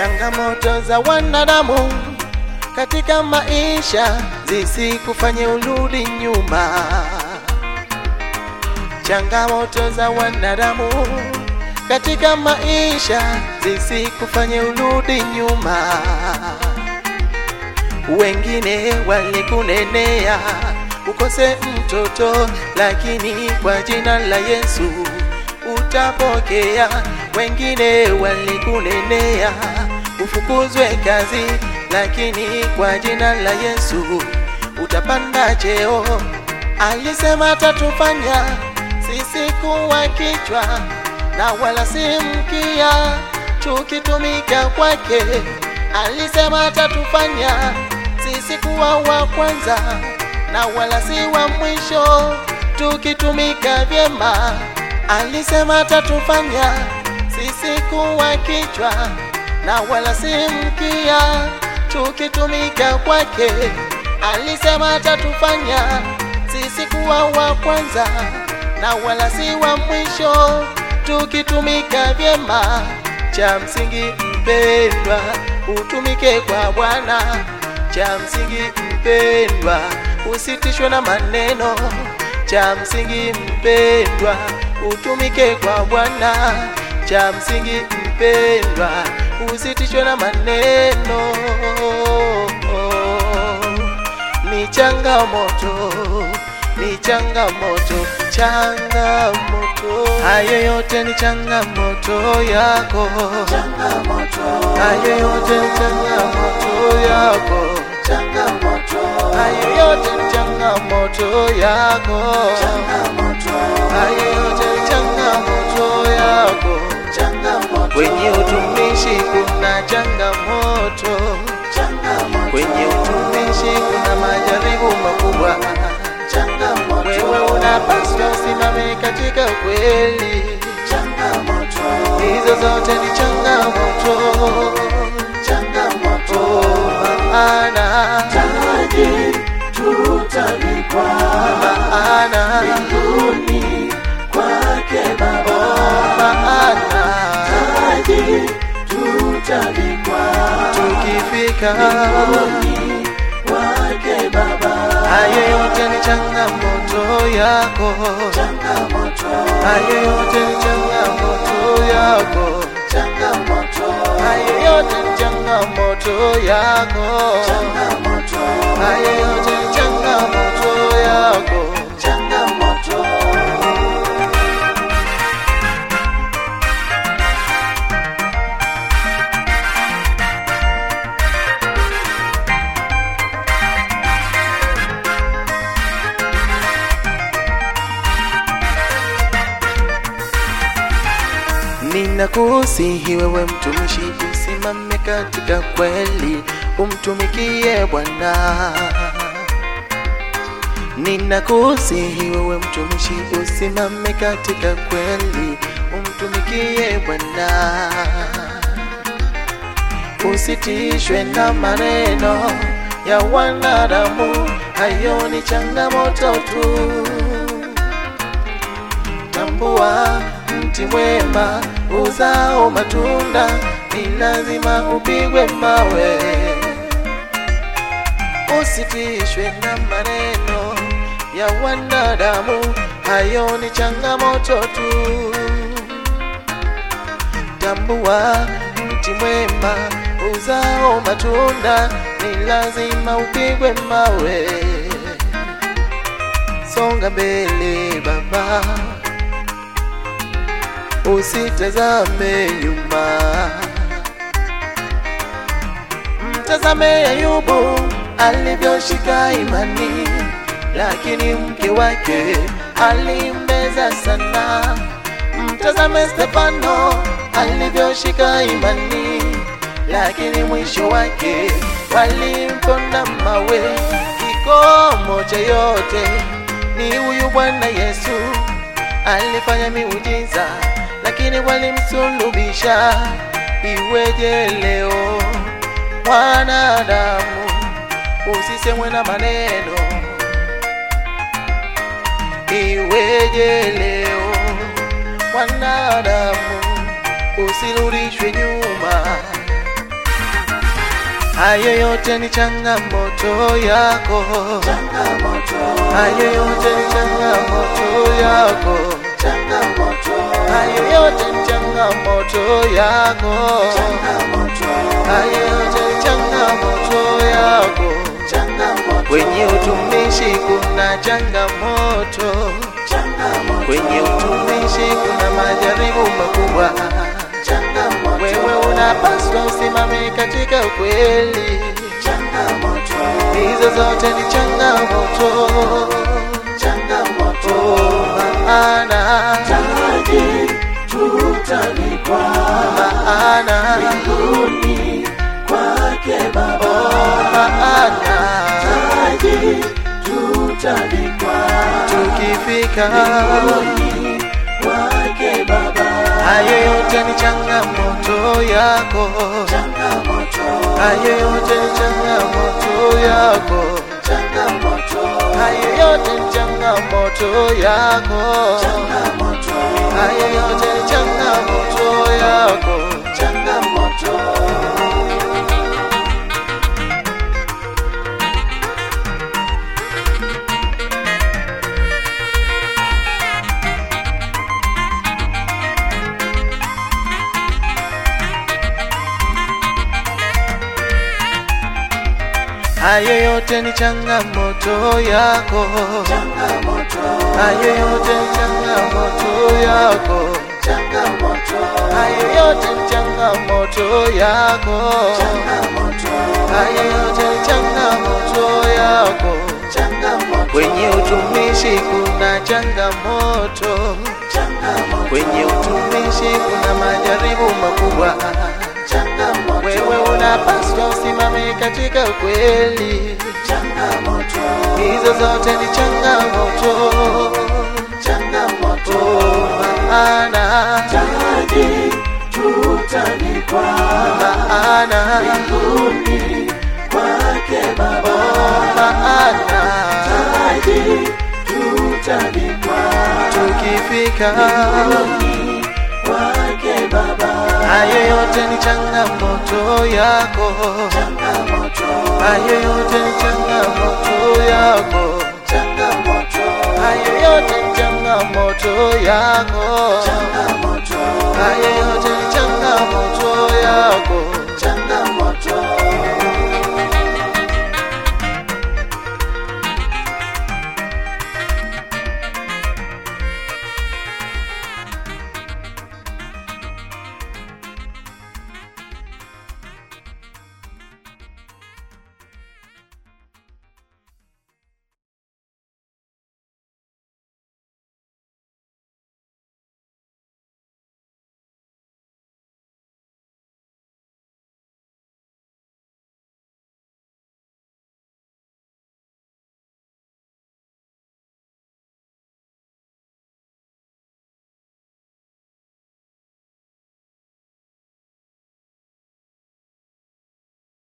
Changamoto za wanadamu katika maisha zisikufanye urudi nyuma. Changamoto za wanadamu katika maisha zisikufanye urudi nyuma. Wengine walikunenea ukose mtoto, lakini kwa jina la Yesu utapokea. Wengine walikunenea ufukuzwe kazi, lakini kwa jina la Yesu utapanda cheo. Alisema atatufanya sisi kuwa kichwa na wala si mkia, tukitumika kwake. Alisema atatufanya sisi kuwa wa kwanza na wala si wa mwisho, tukitumika vyema. Alisema atatufanya sisi kuwa kichwa na wala si mkia, tukitumika kwake. Alisema atatufanya sisi kuwa wa kwanza na wala si wa mwisho, tukitumika vyema. Cha msingi mpendwa, utumike kwa Bwana. Cha msingi mpendwa, usitishwe na maneno. Cha msingi mpendwa, utumike kwa Bwana. Cha msingi mpendwa, usitishwe na maneno. Ni changamoto, ni changamoto, changamoto. Hayo yote ni changamoto yako, changamoto, hayo yote ni changamoto yako, changamoto, hayo yote ni changamoto yako, changamoto, hayo yote ni changamoto yako. changamoto, Kwenye utumishi kuna changamoto, changamoto, kwenye utumishi kuna majaribu makubwa. changamoto, Wewe unapaswa usimame katika kweli, changamoto, hizo zote ni changamoto. changamoto, Oh, maana taji tutavikwa maana mbinguni kwake Baba, oh, maana taji tutavikwa tukifika mbinguni kwake Baba, hayo yote ni changamoto yako, changamoto, hayo yote ni changamoto yako, changamoto, hayo yote ni changamoto yako, changamoto, hayo yote ni changamoto yako. changamoto. Ninakusihi wewe mtumishi, usimame katika kweli, umtumikie Bwana. Ninakusihi wewe mtumishi, usimame katika kweli, umtumikie Bwana. Usitishwe na maneno ya wanadamu, hayo ni changamoto tu. Tambua mti mwema uzao matunda, ni lazima upigwe mawe. Usitishwe na maneno ya wanadamu, hayo ni changamoto tu. Tambua mti mwema uzao matunda, ni lazima upigwe mawe. Songa mbele baba, usitazame nyuma. Mtazame Ayubu alivyoshika imani, lakini mke wake alimbeza sana. Mtazame Stefano alivyoshika imani, lakini mwisho wake walimponda mawe. Kikomo cha yote ni huyu Bwana Yesu alifanya miujiza, lakini walimsulubisha. Iweje leo mwanadamu usisemwe na maneno? Iweje leo mwanadamu usirudishwe nyuma? hayo yote ni changamoto yako, changamoto, hayo yote ni changamoto yako, changamoto, hayo yote ni changamoto yako, changamoto, hayo yote ni changamoto yako. changamoto, Kwenye utumishi kuna changamoto, changamoto, kwenye utumishi kuna majaribu makubwa. changamoto, Wewe unapaswa usimame katika ukweli, changamoto, hizo zote ni changamoto. changamoto, Oh, maana taji tutalikwa maana mbinguni kwake Baba. oh, maana Taji tutalikwa tukifika mbinguni kwake Baba. hayo yote ni changamoto yako, Changamoto, hayo yote ni changamoto yako, changamoto, hayo yote ni changamoto yako, changamoto, hayo yote ni changamoto yako. changamoto. Hayo yote ni changamoto yako, Changamoto, hayo yote ni changamoto yako, changamoto, hayo yote ni changamoto yako, changamoto, hayo yote ni changamoto yako. changamoto, Kwenye utumishi kuna changamoto, changamoto, kwenye utumishi kuna majaribu makubwa. changamoto, Wewe unapaswa usimame katika ukweli, changamoto, hizo zote ni changamoto. changamoto, Oh, maana taji tutalikwa maana mbinguni kwake Baba. oh, maana Taji tutalikwa tukifika mbinguni kwake Baba. hayo yote ni changamoto yako, Changamoto, hayo yote ni changamoto yako, changamoto, hayo yote ni changamoto yako, changamoto, hayo yote ni changamoto yako. changamoto,